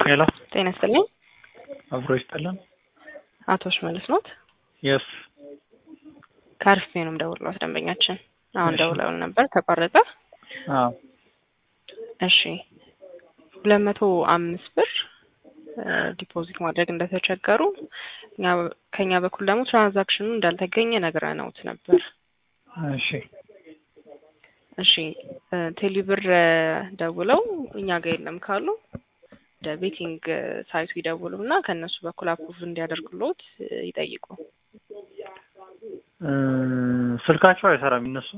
ሄሎ ጤና ይስጥልኝ። አብሮ ይስጠለን። አቶ ሽመልስ ኖት? የስ ከአርፌ ነው የምደውልልዎት ደንበኛችን አሁን እሺ። ደውለውን ነበር ተቋረጠ። አዎ እሺ ሁለት መቶ አምስት ብር ዲፖዚት ማድረግ እንደተቸገሩ እኛ ከኛ በኩል ደግሞ ትራንዛክሽኑ እንዳልተገኘ ነግረነውት ነበር። እሺ እሺ እ ቴሌብር እ ደውለው እኛ ጋር የለም ካሉ ወደ ቤቲንግ ሳይቱ ይደውሉ እና ከእነሱ በኩል አፕሩቭ እንዲያደርጉልዎት እ ይጠይቁ። እ ስልካቸው አይሰራም እነሱ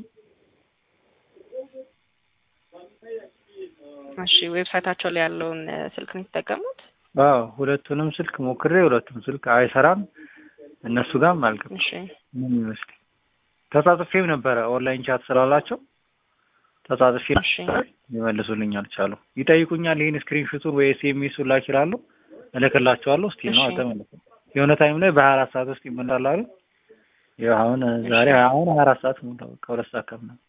እሺ ዌብሳይታቸው ላይ ያለውን እ ስልክ ነው የተጠቀሙት? አዎ ሁለቱንም ስልክ ሞክሬ ሁለቱም ስልክ አይሰራም እነሱ ጋርም አልገባም እሺ ምን ይመስል ተጻጽፌም ነበረ ኦንላይን ቻት ስላላቸው ተጻጽፌ እሺ ሊመልሱልኝ አልቻሉ ይጠይቁኛል ይህን ስክሪንሹቱን ወይ ኤስኤምኤሱን ላክ ይላሉ እልክላቸዋለሁ እስቲ ነው እሺ። አልተመለሰም የሆነ ታይም ላይ በሀያ አራት ሰዓት ውስጥ ይመላል አሉ ያው አሁን ዛሬ አሁን ሀያ አራት ሰዓት ሞላ በቃ ሁለት ሰዓት ከምናምን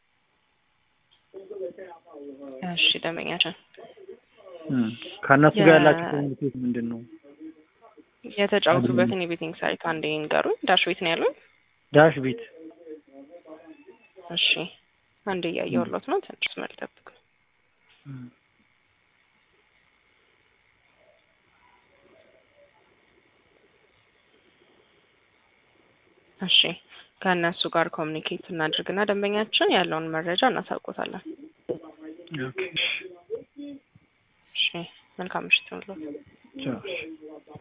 እሺ ደንበኛችን እም ከእነሱ ጋር የ- ያላችሁ ኮሚኒኬት ምንድን ነው የተጫወቱበትን የቤቲንግ ሳይት አንዴ ንገሩኝ። ዳሽ ቤት ነው ያሉኝ? ዳሽ ቢት እሺ አንዴ እያየሁሎት ነው። ትንሽ መስመር ይጠብቁ። እም እሺ ከእነሱ ጋር ኮሚኒኬት እናድርግና ደንበኛችን ያለውን መረጃ እናሳውቆታለን። ኦኬ እሺ እሺ መልካም ምሽት ይሁንልዎት። ቻው እሺ